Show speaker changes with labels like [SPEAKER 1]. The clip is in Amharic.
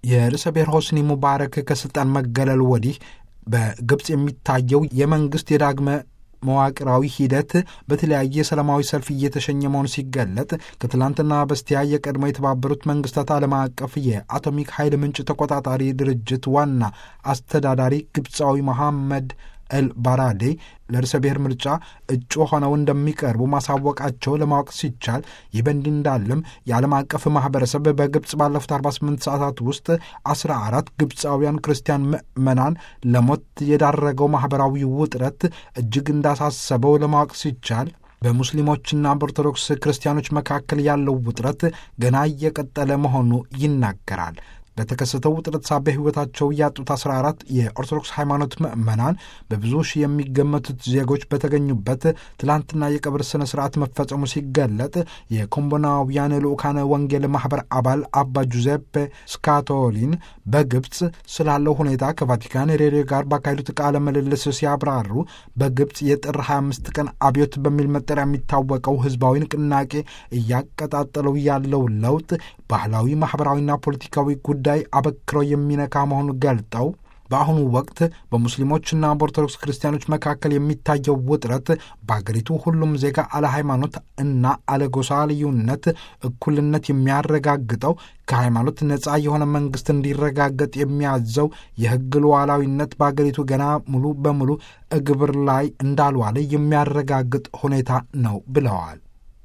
[SPEAKER 1] የርዕሰ ብሔር ሆስኒ ሙባረክ ከስልጣን መገለል ወዲህ በግብፅ የሚታየው የመንግስት የዳግመ መዋቅራዊ ሂደት በተለያየ ሰላማዊ ሰልፍ እየተሸኘ መሆኑ ሲገለጥ ከትላንትና በስቲያ የቀድሞ የተባበሩት መንግስታት ዓለም አቀፍ የአቶሚክ ኃይል ምንጭ ተቆጣጣሪ ድርጅት ዋና አስተዳዳሪ ግብፃዊ መሐመድ ኤል ባራዴ ለርዕሰ ብሔር ምርጫ እጩ ሆነው እንደሚቀርቡ ማሳወቃቸው ለማወቅ ሲቻል ይህ በእንዲህ እንዳለም የዓለም አቀፍ ማህበረሰብ በግብፅ ባለፉት 48 ሰዓታት ውስጥ 14 ግብፃውያን ክርስቲያን ምዕመናን ለሞት የዳረገው ማህበራዊ ውጥረት እጅግ እንዳሳሰበው ለማወቅ ሲቻል በሙስሊሞችና በኦርቶዶክስ ክርስቲያኖች መካከል ያለው ውጥረት ገና እየቀጠለ መሆኑ ይናገራል። በተከሰተው ውጥረት ሳቢያ ሕይወታቸው ያጡት 14 የኦርቶዶክስ ሃይማኖት ምዕመናን በብዙ ሺህ የሚገመቱት ዜጎች በተገኙበት ትላንትና የቀብር ስነ ስርዓት መፈጸሙ ሲገለጥ የኮምቦናውያን ልዑካነ ወንጌል ማኅበር አባል አባ ጁዜፔ ስካቶሊን በግብፅ ስላለው ሁኔታ ከቫቲካን ሬዲዮ ጋር ባካሄዱት ቃለ ምልልስ ሲያብራሩ በግብፅ የጥር 25 ቀን አብዮት በሚል መጠሪያ የሚታወቀው ህዝባዊ ንቅናቄ እያቀጣጠለው ያለው ለውጥ ባህላዊ፣ ማኅበራዊና ፖለቲካዊ ጉዳይ አበክረው የሚነካ መሆኑን ገልጠው በአሁኑ ወቅት በሙስሊሞችና በኦርቶዶክስ ክርስቲያኖች መካከል የሚታየው ውጥረት በአገሪቱ ሁሉም ዜጋ አለ ሃይማኖት እና አለ ጎሳ ልዩነት እኩልነት የሚያረጋግጠው ከሃይማኖት ነፃ የሆነ መንግስት እንዲረጋገጥ የሚያዘው የሕግ ሉዓላዊነት በአገሪቱ ገና ሙሉ በሙሉ እግብር ላይ እንዳልዋለ የሚያረጋግጥ ሁኔታ ነው ብለዋል።